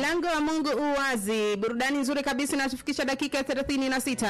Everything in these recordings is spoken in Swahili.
Mlango wa Mungu uwazi. Burudani nzuri kabisa inatufikisha dakika 36.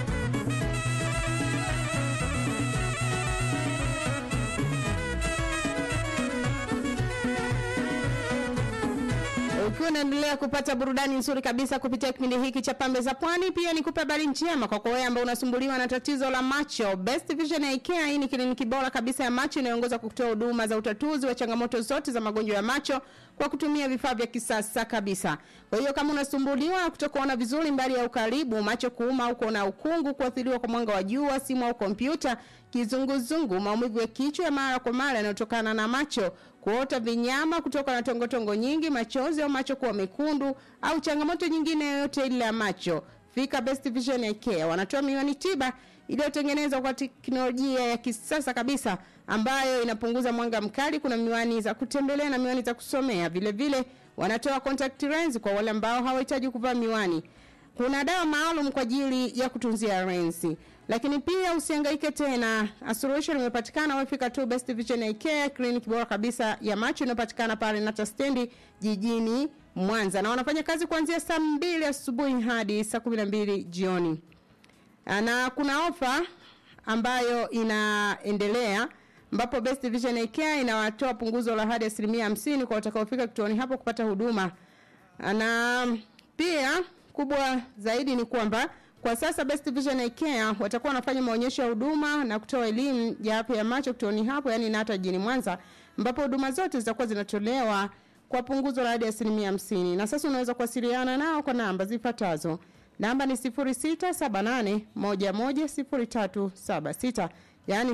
Ukiwa unaendelea kupata burudani nzuri kabisa kupitia kipindi hiki cha Pambe za Pwani, pia nikupe habari njema kwa wewe ambao unasumbuliwa na tatizo la macho. Best Vision Eye Care hii ni kliniki bora kabisa ya macho inayoongoza kwa kutoa huduma za utatuzi wa changamoto zote za magonjwa ya macho kwa kutumia vifaa vya kisasa kabisa. Kwa hiyo kama unasumbuliwa na kutokuona vizuri mbali ya ukaribu, macho kuuma au kuona ukungu, kuathiriwa kwa mwanga wa jua, simu au kompyuta, kizunguzungu, maumivu ya kichwa ya mara kwa mara yanayotokana na macho, kuota vinyama kutoka na tongotongo nyingi, machozi au macho kuwa mekundu au changamoto nyingine yoyote ile ya macho, fika Best Vision Eye Care. Wanatoa miwani tiba iliyotengenezwa kwa teknolojia ya kisasa kabisa ambayo inapunguza mwanga mkali. Kuna miwani za kutembelea na miwani za kusomea. Vile vile wanatoa contact lens kwa wale ambao hawahitaji kuvaa miwani. Kuna dawa maalum kwa ajili ya kutunzia lensi. Lakini pia usihangaike tena. Solution imepatikana wafika tu Best Vision Eye Care, clinic bora kabisa ya macho inapatikana pale Nata Stendi jijini Mwanza. Na wanafanya kazi kuanzia saa mbili asubuhi hadi saa 12 jioni. Na kuna ofa ambayo inaendelea ambapo Best Vision Eye Care inawatoa punguzo la hadi asilimia hamsini kwa watakaofika kituoni hapo kupata huduma. Na pia kubwa zaidi ni kwamba kwa sasa Best Vision Eye Care watakuwa wanafanya maonyesho ya huduma na kutoa elimu ya afya ya macho kituoni hapo, yani Nata jijini Mwanza, ambapo huduma zote zitakuwa zinatolewa kwa punguzo la hadi asilimia hamsini. Na sasa unaweza kuwasiliana nao kwa namba zifuatazo. Namba ni 0678110376 yaani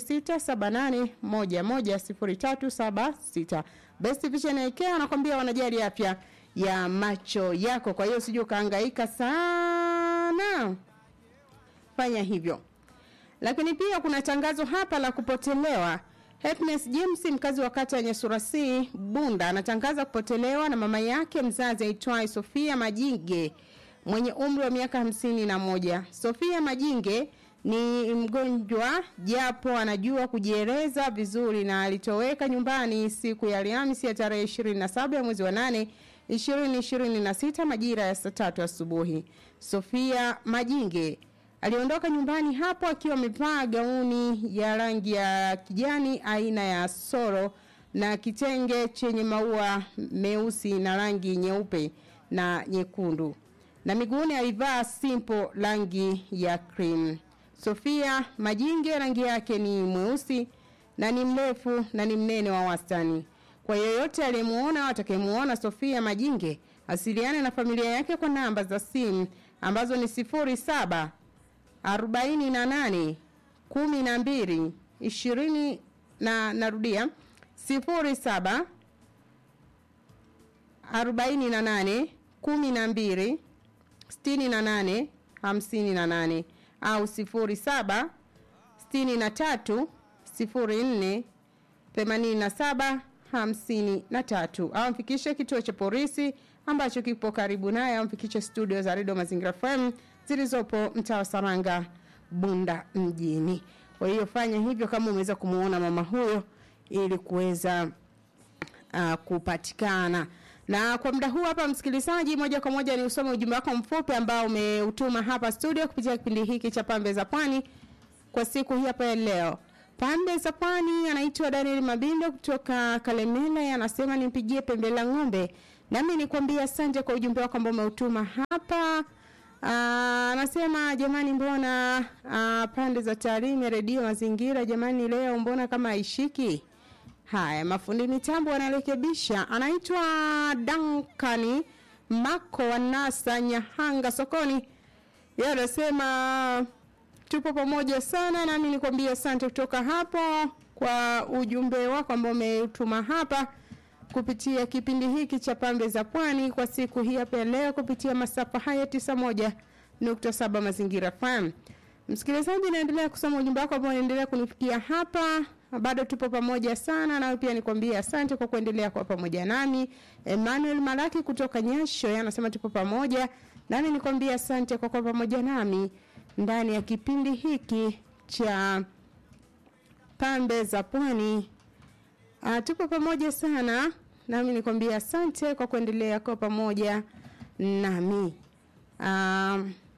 0678110376. Best Vision Eye Care anakwambia wanajali afya ya macho yako, kwa hiyo usije ukahangaika sana, fanya hivyo. Lakini pia kuna tangazo hapa la kupotelewa. Happiness James mkazi wa kata ya Nyasura C Bunda anatangaza kupotelewa na mama yake mzazi aitwaye Sofia Majinge mwenye umri wa miaka hamsini na moja. Sofia Majinge ni mgonjwa japo anajua kujieleza vizuri na alitoweka nyumbani siku ya Alhamisi ya tarehe 27 ya mwezi wa 8 2026 majira ya saa tatu asubuhi. Sofia Majinge aliondoka nyumbani hapo akiwa amevaa gauni ya rangi ya kijani aina ya soro na kitenge chenye maua meusi na rangi nyeupe na nyekundu na miguuni alivaa simple rangi ya cream. Sofia Majinge rangi yake ni mweusi na ni mrefu na ni mnene wa wastani. Kwa yeyote aliyemuona au atakayemuona Sofia Majinge, asiliane na familia yake kwa namba za simu ambazo ni 07 48 12 20 na narudia 07 48 12 68 58 au 07 63 04 87 53 au mfikishe kituo cha polisi ambacho kipo karibu naye au mfikishe studio za Radio Mazingira FM zilizopo mtaa wa Saranga Bunda mjini. Kwa hiyo fanya hivyo kama umeweza kumuona mama huyo ili kuweza uh, kupatikana. Na kwa muda huu hapa msikilizaji, moja kwa moja ni usome ujumbe wako mfupi ambao umeutuma hapa studio kupitia kipindi hiki cha Pambe za Pwani kwa siku hii hapa ya leo. Pambe za Pwani anaitwa Daniel Mabindo kutoka Kalemela, anasema nimpigie pembe la ng'ombe. Nami nikwambie asante kwa ujumbe wako ambao umeutuma hapa. Aa, anasema jamani, mbona aa, pande za taarifa redio mazingira jamani, leo mbona kama haishiki? Haya, mafundi mitambo wanarekebisha. Anaitwa Dankani Mako wa NASA Nyahanga sokoni. Yeye anasema tupo pamoja sana, nami nikwambie asante kutoka hapo kwa ujumbe wako ambao umetuma hapa kupitia kipindi hiki cha Pambe za Pwani kwa siku hii hapa leo kupitia masafa haya 91.7 Mazingira FM. Msikilizaji, naendelea kusoma ujumbe wako ambao unaendelea kunifikia hapa bado tupo pamoja sana nawe pia nikwambie asante kwa kuendelea kwa pamoja nami Emmanuel Malaki kutoka Nyasho yeye anasema tupo pamoja nami nikwambie asante kwa kuwa pamoja nami ndani ya kipindi hiki cha pambe za pwani uh, tupo pamoja sana nami nikwambia asante kwa kuendelea kwa pamoja nami. Um,